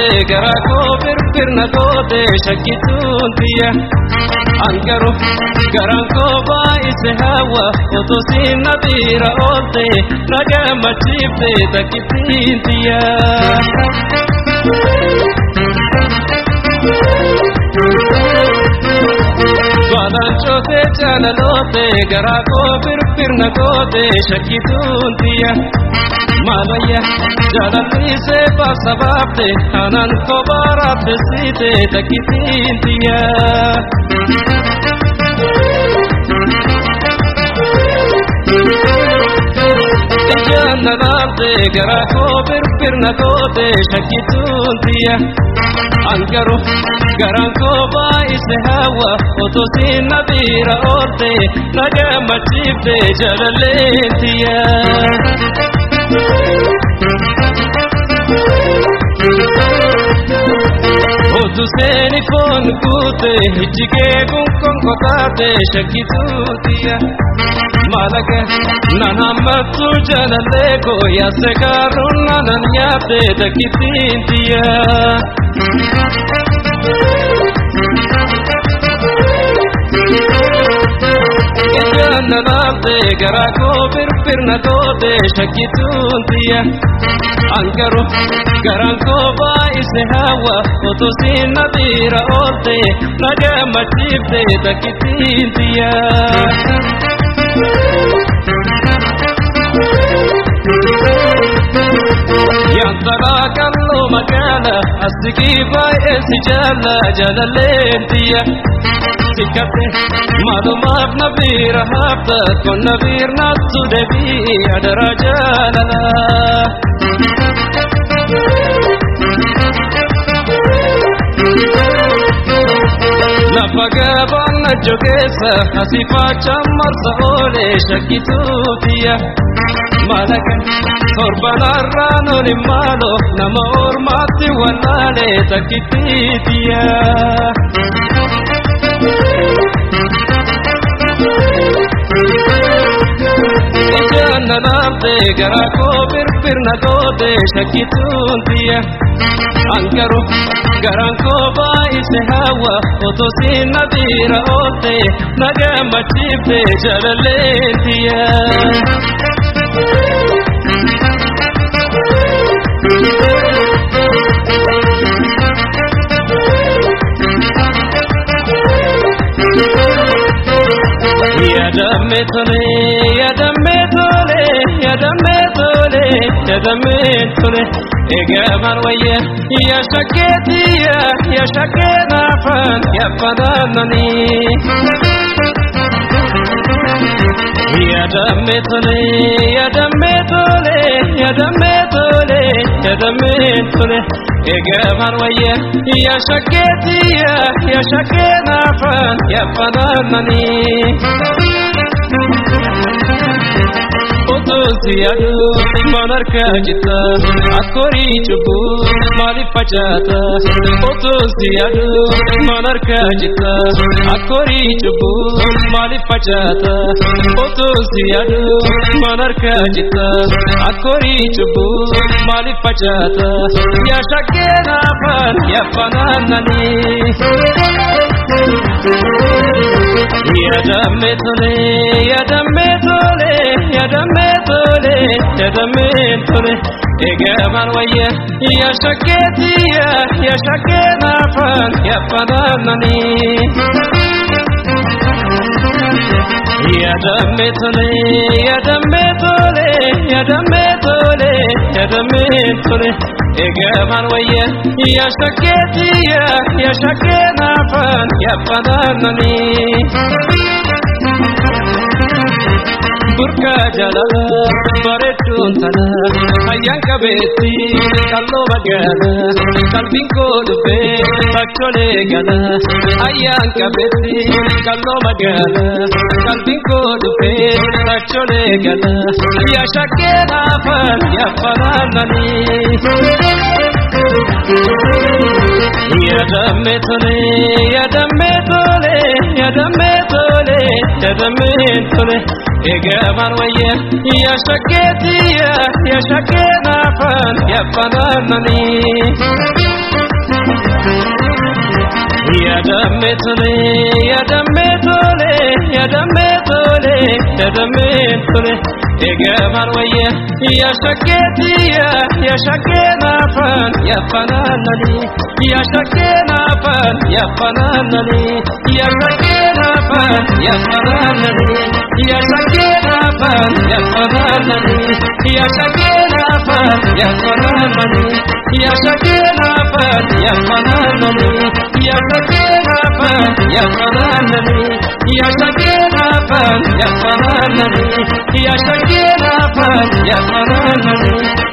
garaa koo firfirna goote shakkituun tiyya angaru garaan koo baay'ise hawa otoo siin na biira oolte na gammachiifte takkittiin tiyya. Baadaan cootee jaalaloote garaa koo firfirna goote shakkituun tiyya. Maalaya jaalalliisee baasa baafte anaan kophaa raaffesiite takkittiin tiyya. Ijaan na laalte garaa koo firfirna goote shakkituun tiyya. Angaru garaan koo baay'ise hawa otoo siin na biira oolte na gammachiifte jaalalleen tiyya. Otu seeni foon guute ijjigee kun konkotaate shakkituutiya. Maalaga nan hammattu jaalallee koo yaase kaaruun nanan nyaate takkittiintiya. Ijaan na laalte garaa koo firfirna goote shakkituutiya. Angaru garaan koo baay'ise hawa otoo siin na biira oolte na gammachiifte takkittiin tiyya. Yantalaa kalloo magaala asigii baay'ee si jaalla jaalalleen tiyya. Sikkate maalumaaf na biira hafta kon na biirnaattu deebii adara jaalala. Lafa gabaan na jogeessa asii faachaan marsa oolee shakkituutiya. Maalaqa torbanarraan olin maalo nama ormaatti wallaalee takkittiitiya. Ijaan na laalte garaa koo firfirna goote shakkituun tiyya. Angaru garaan koo baay'ise hawa otoo siin na biira oolte na gammachiifte jaalalleen tiyya. Yadamme tole, yadamme tole, yadamme tole, yadamme tole. Egaman wayya, ya shaketiya, ya shakenafan, ya fananani. Yadamme tole, yadamme tole, yadamme tole, yadamme tole. Egaman wayya, ya shaketiya, ya shakenafan, ya fananani. Otosi adu manarka jita akori chubu mali pachata Otosi adu manarka jita akori chubu mali pachata Otosi adu manarka jita akori chubu mali pachata Ya shakena pan ya pananani Ya damme tole ya damme tole ya damme tole ya damme tole egaman wayya ya shaketiya ya shakena fan ya pananani ya damme tole ya damme tole ya damme tole ya damme tole egaman wayya ya shaketiya ya shakena fan ya pananani Burka jalala bareedduun tana ayyaan qabeetti kalloo magaala qalbiin koo dhubbee bakkolee gala ayyaan qabeetti kalloo magaala qalbiin koo dhubbee bakkolee gala yaa shakkee naafan yaafanaananii. Yadamme tole, yadamme tole, yadamme tole, yadamme tole. Egaman wayya, ya shaketiya, ya shakena fan, ya fananani. Yadamme tole, yadamme tole, yadamme tole, yadamme tole. Egeman wayya, ya shaketiya, ya shakena fan, ya fananani, ya shakena fan, ya fananani, ya shakena fan, ya fananani, ya shakena fan, ya fananani, ya shakena fan, ya fananani, ya shakena fan, ya fananani, ya shakena fan, ya fananani, ya shakena fan, ya fananani, ya shakena fan, ya fananani.